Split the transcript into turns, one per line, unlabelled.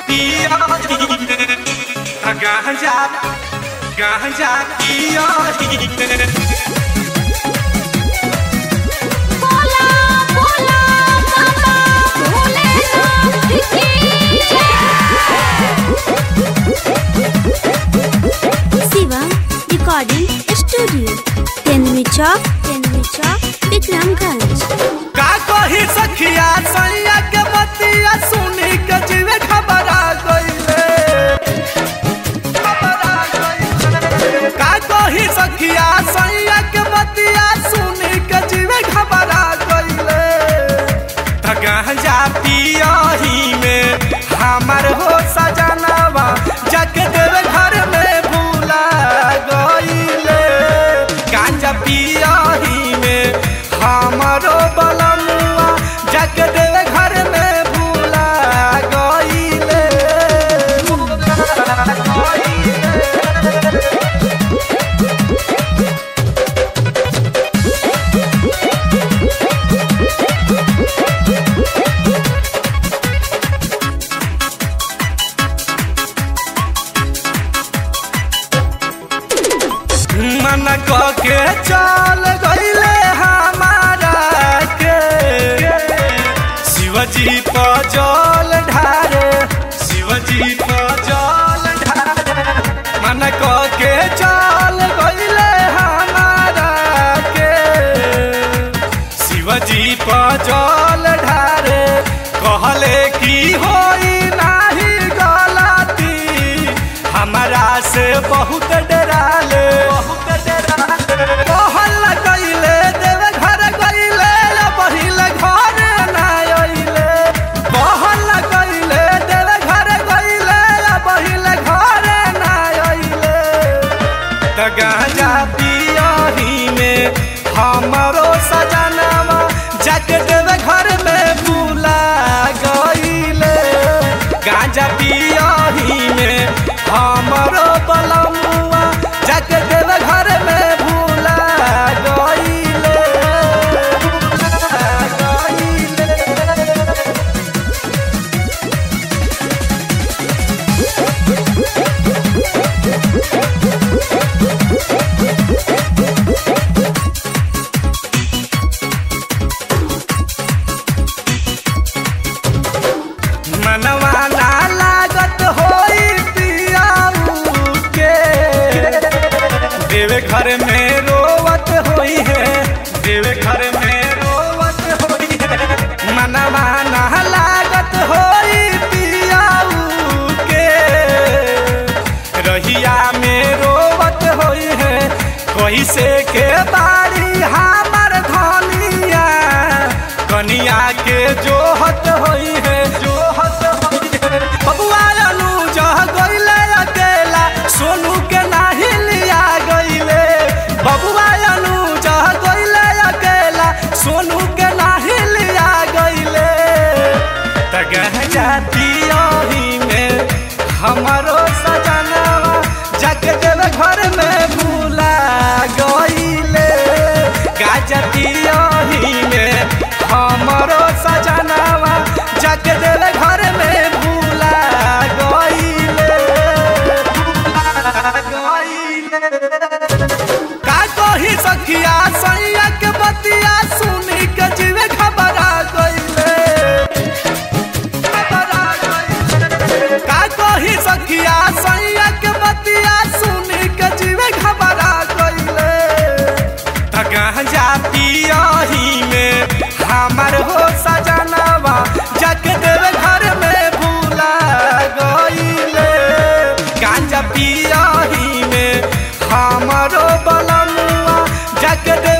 गांजा गांजा पियोही
बोला बोला बाबा भोलेनाथ की शिवा रिकॉर्डिंग स्टूडियो तेनवी चौक तेनवी चौक विक्रमगंज
का कही सखिया सैया के बतिया सुनी के जीवे खबरा गइले खबरा गइले। का कही सखिया सैया के बतिया सुनी के जीवे खबरा गइले त गांजा पियही में हमर हो सजनवा जाके देवे घर में भूला गइले गांजा पियही में हमरो बलमुआ जाके देवे घर में भूला गइले मन के चल गइले हमारा के शिवजी पर जल ढारे शिवजी पर जल ढारे मन के चल गइले हमारा के शिवजी पर जल ढारे कहले की होई नाही गलती हमरा से बहुत डराले बहुत डराले कहल गइले देवे घर गइले बहिल घर ना अइले कहल गइले देवे घर गइले बहिल घर ना अइले त गांजा पियही में हमरो सजनवा जाके देवे घर में भूला गइले गांजा पियही में हमरो बलमुआ जाके देवे घर में भूला गइले भूला गइले मनवा ना लागत होई पियाऊ के देवे घर में रोवत होई है देवे घर में रोवत होई है मनवा ना लागत होई पियाऊ के रहिया में रोवत होई है कोई से के बारी हमर धनिया कनिया के जोहत होई है जोहत होई है बबुआ अनु जह गइले अकेला सोनू के नाही लिया गइले बबुआ अनु जह गइले अकेला सोनू के नाही लिया गइले त गहजा दियही में हमरो सजनवा जाके देवे घर में भूला गइले गाजा दियही में हमरो सजनवा जाके देवे घर में भूला गइले भूला गइले का कही सखिया सैया के बतिया सुनी के जीवे खबरा गइले खबरा गइले का कही सखिया सैया के बतिया सुनी के जीवे खबरा गइले त गांजा पियही में हमर हो सजनवा जाके देवे घर में भूला गइले गांजा पियही में हमरो बलमुआ जाके देवे